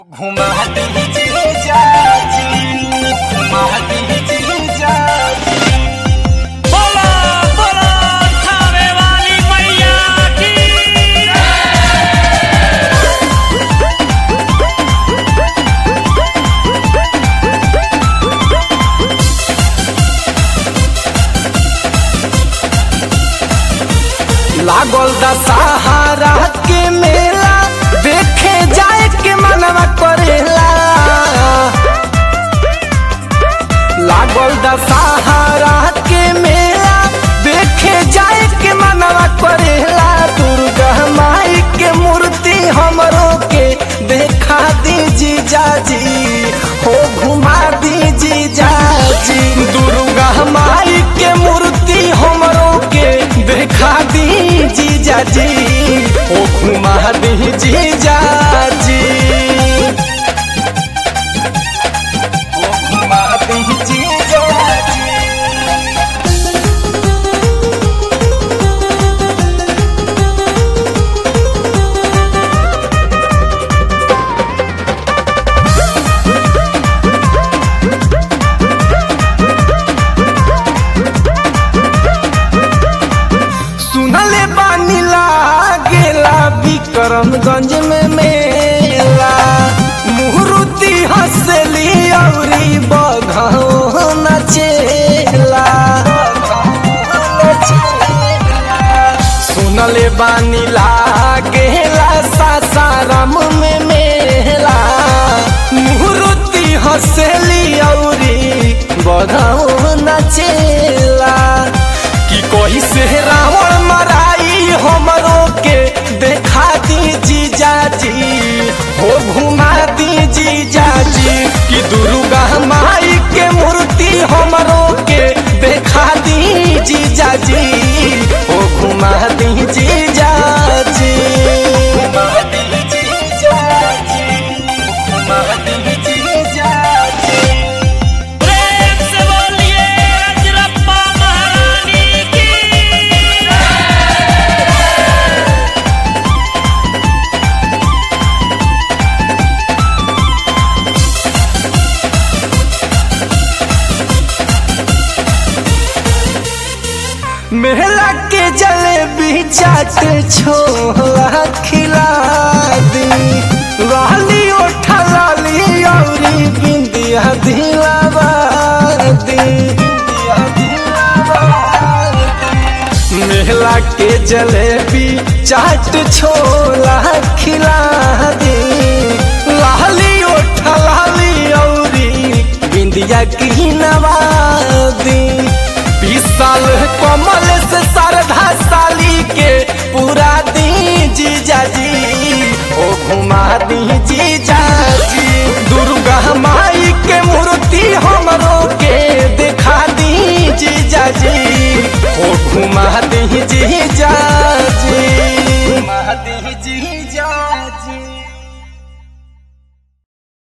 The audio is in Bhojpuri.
घुमा दीजिए चाची घुमा दीजिए चाची बोलो बोलो खावे वाली मैया की लागल दशहरा के मेला देखे जाए के मनवा करेला लागल दशहरा के मेला देखे जाए के मनवा करेला दुर्गा माई के मूर्ति हमरो के देखा दीजी जाजी हो घुमा दीजी जाजी दुर्गा माई के मूर्ति हमरो के देखा दीजी जाजी हो घुमा दीजी जाजी हो घुमा दीजी जाजी सुनले बानी लागेला विक्रमगंज में मेला मुहूर्ति हंसली औरी बघौ नचेला सुनले बानी लागेला सासाराम में मेला मुहूर्ति हंसली औरी बघौ नचेला कि कोई से रावण मराई हमरो के देखा दी जीजाजी हो घुमा दी जीजाजी कि दुर्गा माई के मूर्ति हमरो के देखा दी जीजाजी हो घुमा दी जीजाजी घुमा दी जीजाजी घुमा दी जीजाजी प्रेम से बोलिए अजरप्पा महारानी की मेला के जलेबी चाट छोला खिला दी लाली ओठा लाली औरी बिंदिया दिलावा दी मेला के जलेबी चाट छोला खिला दी लाली ओठा लाली औरी बिंदिया की नवादी बीस साल कमल से श्रद्धा साली के पूरा दी जीजाजी ओ घुमा दी जीजाजी दुर्गा माई के मूर्ति हमरो के देखा दी जीजाजी ओ घुमा